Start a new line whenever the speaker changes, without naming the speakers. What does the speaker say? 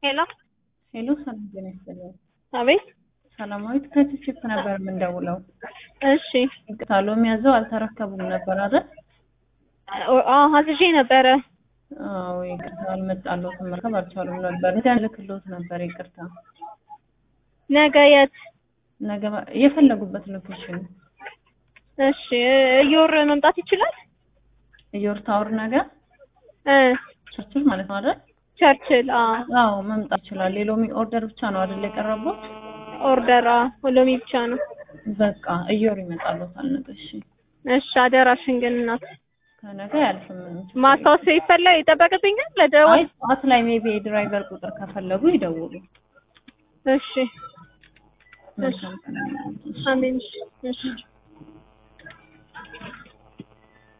ሄሎ
ሄሎ ሰላም ጤና ይስጥልኝ።
አቤት።
ሰላማዊት ከችፕ ነበር የምንደውለው።
እሺ
ይቅርታ ሎሚ ያዘው አልተረከቡም ነበር አይደል?
አዎ አዝዤ ነበረ።
አዎ ይቅርታ አልመጣልዎትም፣ መርከብ አልቻሉም ነበር። ሄደን ልክልዎት ነበር። ይቅርታ
ነገ የት?
ነገ የፈለጉበት ሎኬሽን
እሺ እዮር መምጣት ይችላል?
እዮር ታወር ነገር
እ
ቸርችል ማለት ነው አይደል?
ቸርችል። አዎ
አዎ መምጣት ይችላል። የሎሚ ኦርደር ብቻ ነው አይደል የቀረቡት?
ኦርደር ሎሚ ብቻ ነው።
በቃ እዮር ይመጣልዎታል ነገ። እሺ
እሺ አደራሽን ግን እናት
ከነገ ያልፍም ምንም ችግር
ማስታወስ ይፈላ ይጠበቅብኛል
የለም።
ለደወል
አይ ጠዋት ላይ ሜቢ የድራይቨር ቁጥር ከፈለጉ ይደውሉ።
እሺ
መልካም ቀን።
አሜን እሺ